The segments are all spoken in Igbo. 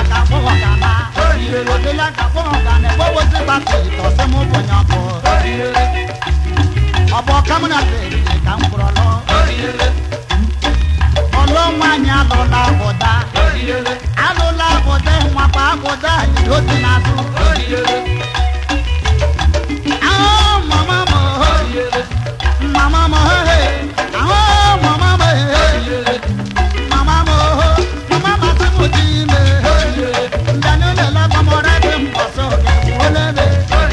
ka kpọghọ ga na ọdịla ka kpọghọ ga na egbowozi gbata ịtọsị m bụ onye ọkụ ọ bụ ọka m na beriri ka m kwụrụ ọlụ ọlụ nwaanyị alụla abụda alụla abụda nwakwa abụda jiri otu n'azụ ahụ mama m mama m ahụ mama m mama m mama masị m dị ime mbịanụ lele gbamọrọ dị mbọsị oge olebe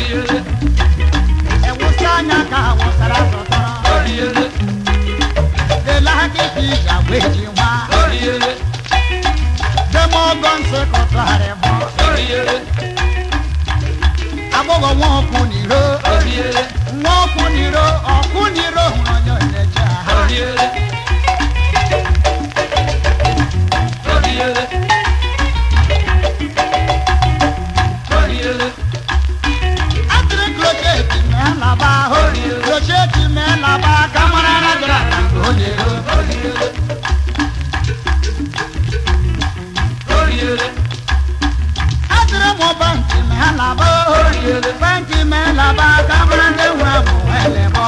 ewusi anya ka awụsara zụtara lele aka ike iji agwa eji nwa demogo nsị kụtụgharị bụ agbọghọ nwa ọkụ n'iro nwa ọkụ n'iro ọkụ n'iro hụrụ onye onyeje ha atịrị klocheti mee laba ahụ klocheti mee laba ka mara na dara ka nke o n'iro atịrị mụ banki mee laba ahụ banki mee laba ka mara ndị nwe bụ elebe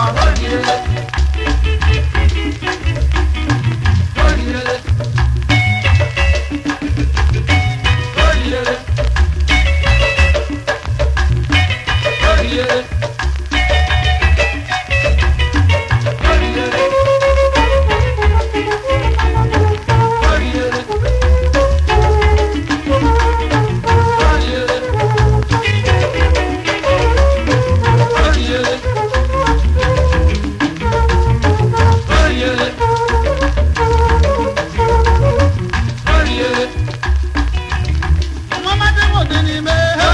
Mama dị m dị n'ime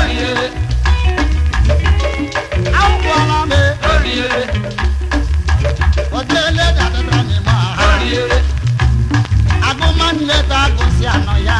akwụkwọla m otele dadara n'ime ahụ agụma nleta agụsị anọ ya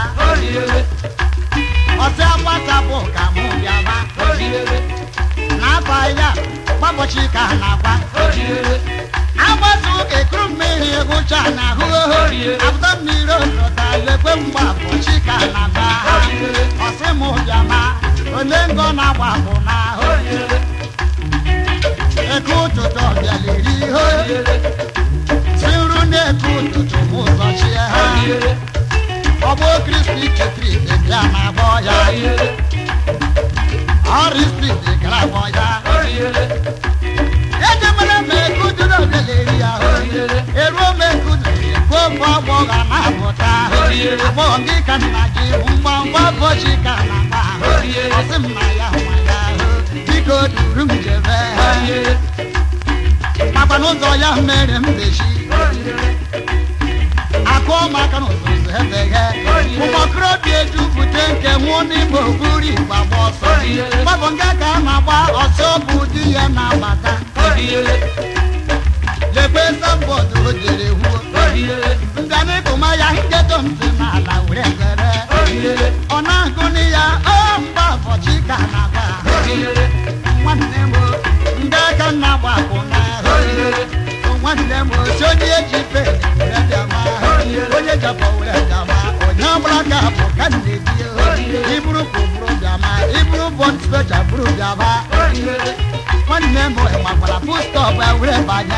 ọsị agbachapụ ka mụ bịaba n'afọ ya gbabọchi ka ha na-agba agbasa ụka ekuru mmiri egwucha na ahụ abụta mmiri olọta lekwe mgba bọchi ka ha na-agba ọsị mụ bịama ole ngọ na-agba bụ n'ahụ eke ụtụtụ ọbịaliri ihe tiru na-eke ụtụtụ m ụzọ chie ha ọgbọ kristi chetrik bịa na-agbọ ya ọrịa spidi gara agbọ ya ejemere m eke ụtụtụ ọbịaleri ya eruo m eke ụtụtụ ekwe ofe ọgbọgha na-apụta agbọghọ gị ka nna gị bụ mgbamgba bọchi ka na-agba ọsị m na ya nwa ya biko duru m jebe makwa n'ụzọ ya mere m dechi akụọ m aka n'ụzọ ụzọ ebeghe ụmụokorobịa ejupụta nke nwụọ n'ime okpuru igba gba ọsọ gbabụ nga ka a na-agba ọsọ bụ di ya na-agbata lekwe sambọọdụ o jere wuo nganịkụma ya nkedo ntị n'ala were ngere ọ na-agụnị ya o mgba ụbọchị ka na-agba nwanne m ndị aka nna gbapụ n'ahụ nwanne m osi onye eji pen were bịama onye japọ were bịama onye ọbụla ka bụ ka na-eji iburu ka bụrụ bịama iburu bọd specha bụrụ bịama nwanne m makwara pustọp were banye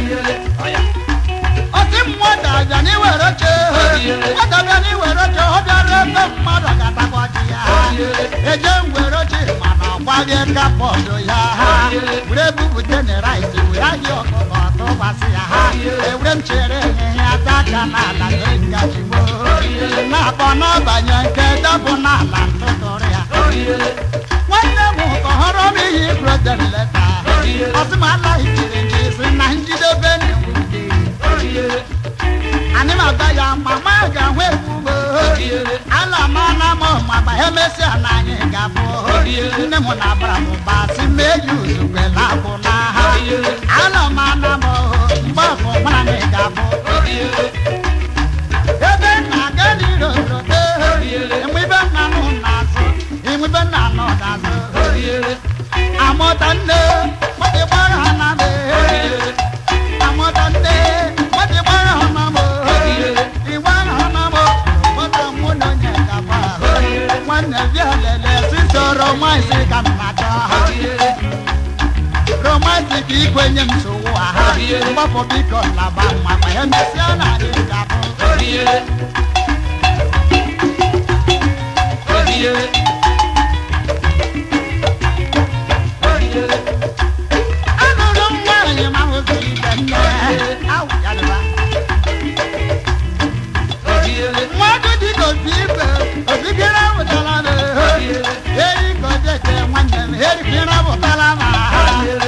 ọsị mmadụ abịa n'iwere oche mmadụ abịa n'iwere oche ọ bịara ebe mmadụ ga-atakwa ji ya eje ngwere oche mana ọgbaghị kapọdụ ya were bupụte na rice were ahịa ọkụkọ tụbasị ya ha ewere m chere ihe ata aka n'ala nye ngaji mo na-akpọ n'abanye nke dọbụ n'ala ntụtụrụ ya nwanne m kọhọrọ m ihe ibrodere leta ọsị m alaghị jiri nji si na njidebe na-enwe anyị ma-agba ya mama ga-ahụ ekwugbo ala mana m magba emesịa na anyị ga-abụ nne m na abara m ụba si meji uzugbela abụ n'agha ala mana m mgbe afọ mara na ị ga-abụ ebe na-aga n'irote enwe ibe nna nụ n'azụ enwe ibe nna nọ n'azụ amụta nne mmadụ gbara ha na amụta nne mmadụ gbara ha na ịgbara ha na mụta mụ na onye ga-agba romansi ka m na-achọ romansi ka ikwenye m nsogbu aha mgbapụ biko laba mma ma ya mesịa na adị ga-abụ anụrụ m nwaanyị ma hụzi ibe nne awụ ya dịba mmadụ dị ka obi ibe obigere awụtala m eri ka o jete nwanne m erikere awụtala m aha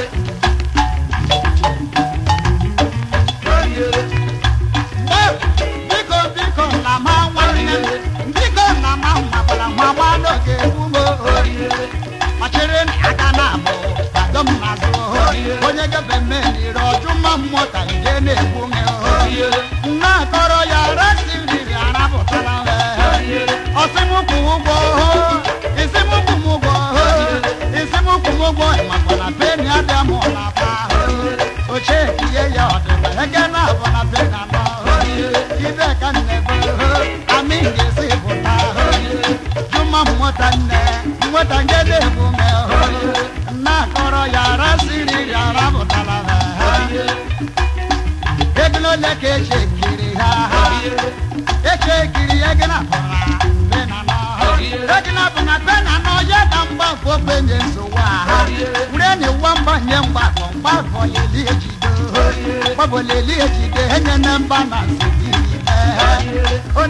biko biko na ma nwanne m biko na ma makwara nwa gba n'oge egbumo ọchịrị na aka na abụ kwado m n'azụ onye gefe mmeri ọjụ mma mmụọ ka nje na-egbu m nna akọrọ ya resi riri arapụtara m ọsị m kwụ ụgwọ isi m kwụ m ụgwọ isi m kwụ m ụgwọ makwara peni abịa m na pa ochie ihe ya ọdịda ege na abụ na pe na nọ ibe ka nnebe amị ga-esi pụta juma mmụta nne nweta nke na-egbu m nna akọrọ ya rasiri ya rapụtara m ego ole ka eche kiri ha eche kiri ego na bụra pe na nọ ego na bụ na pe na nọ ya ka mgbafọ penye nsogbu aha wure na iwa mgbanye mgbafọ mgbafọ leli ejido gbabọ leli ejide enye na mba na nsogbu ime